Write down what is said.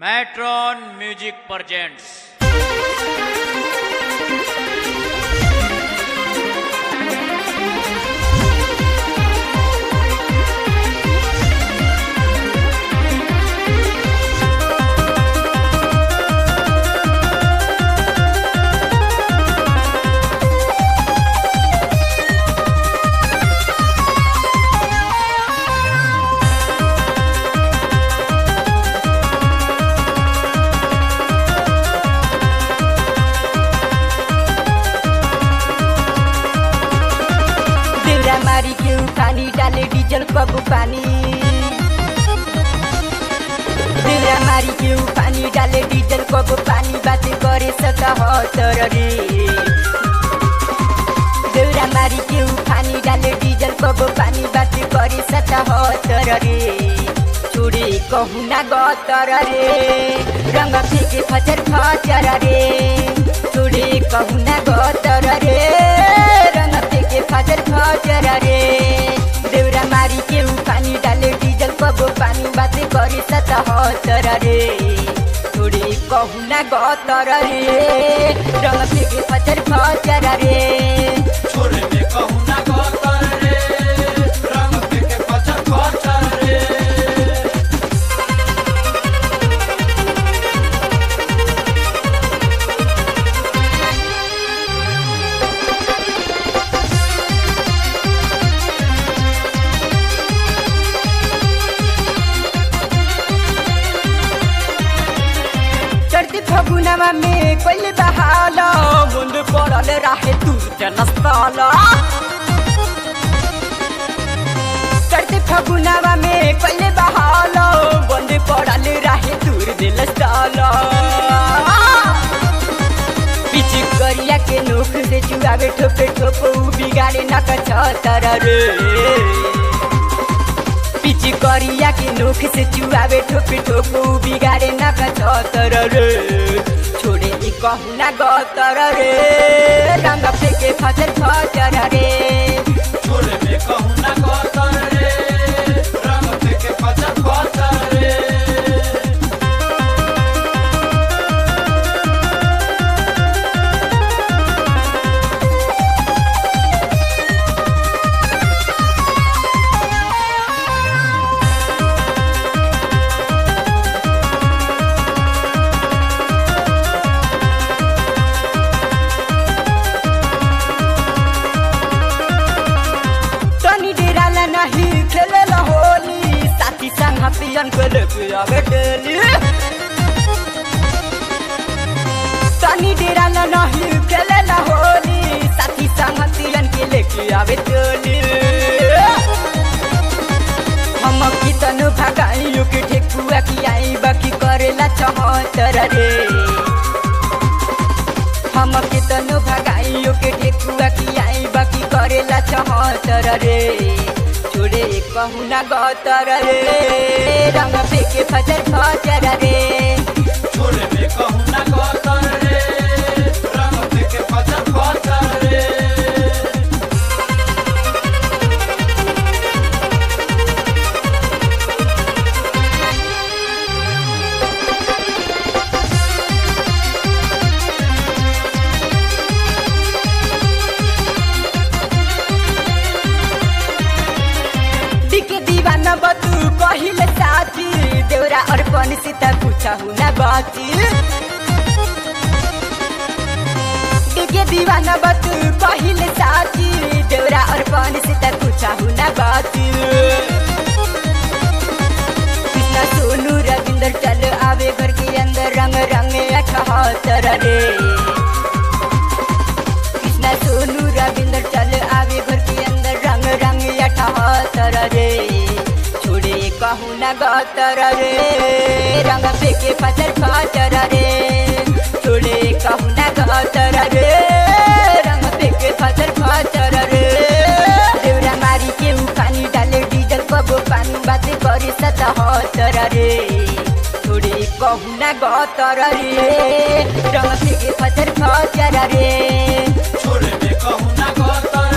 matron music presents देउरा मारी के पानी डाले डीजल कब पानी देउरा मारी के पानी डाले डीजल कब पानी बाते करे सका हतर रे देउरा मारी के पानी डाले डीजल कब पानी बाते करे सका हतर रे चुड़ी कहु ना गतर रे रंग फेके फचर फचर रे चुड़ी कहु ना गतर रे रंग फेके फचर फचर रे देउरा मारी के पानी डाले डीजल कब पानी बाते करे सत हतर रे चुड़ी कहु ना गतर रे रंग फेके फचर फचर रे छोरे में कहूँ ना गोतर रे रंग फेंके पचर पचर रे चढ़ती फगुनामा में कहिले बहाल मुंड पड़ल राहे तू जनस्थल चढ़ती फगुनामा में कहिले बहाल बंद पड़ल राहे दूर दिल स्थल पिची गरिया के नोख से चुआवे ठोपे ठोपो बिगाडे नक छतर रे पिची करिया के नोख से चुआवे ठोपे ठोपो बिगाडे नक छतर रे छोडे ई कहु ना गतर रे रंग फेके फचर फचर रे छोरे में कहूँ ना गोतर रे रंग फेंके पचर पचर रे तनी डेराला नाही खेलेला होली साथी संग पियन को लेके आवे डेली तनी डेराला नाही खेलेला होली साथी संग पियन के लेके आवे डेली हम कितन भगाइयो के ठेकुआ की आई बाकी करेला चमतर रे हम कितन भगाइयो के ठेकुआ की आई बाकी करेला चमतर रे छोड़े कहू ना गतर रे रंग फेके फजर फजर रे छोरे में कहूँ ना गोतर रे रंग फेंके पचर पचर रे दिके दीवाना बतू कहिले साथी देउरा अर्पण सीता पूछा हुना बाची दिके दीवाना बतू कहिले साथी देउरा अर्पण सीता पूछा हुना बाची कृष्ण सोनू रविंदर चल आवे घर के अंदर रंग रंग अठहत्तर रे कृष्ण सोनू रविंदर चल आवे घर के अंदर रंग रंग अठहत्तर रे छोड़े कहू न गतर रे रंग फेके पचर पचर रे छोड़े कहू न गतर रे रंग फेके पचर पचर रे देउरा मारी के उ पानी डाले डीजल कबो पानी बाते करे सतहत्तर रे छोड़े कहू न गतर रे रंग फेके पचर पचर रे छोरे में कहूँ ना गोतर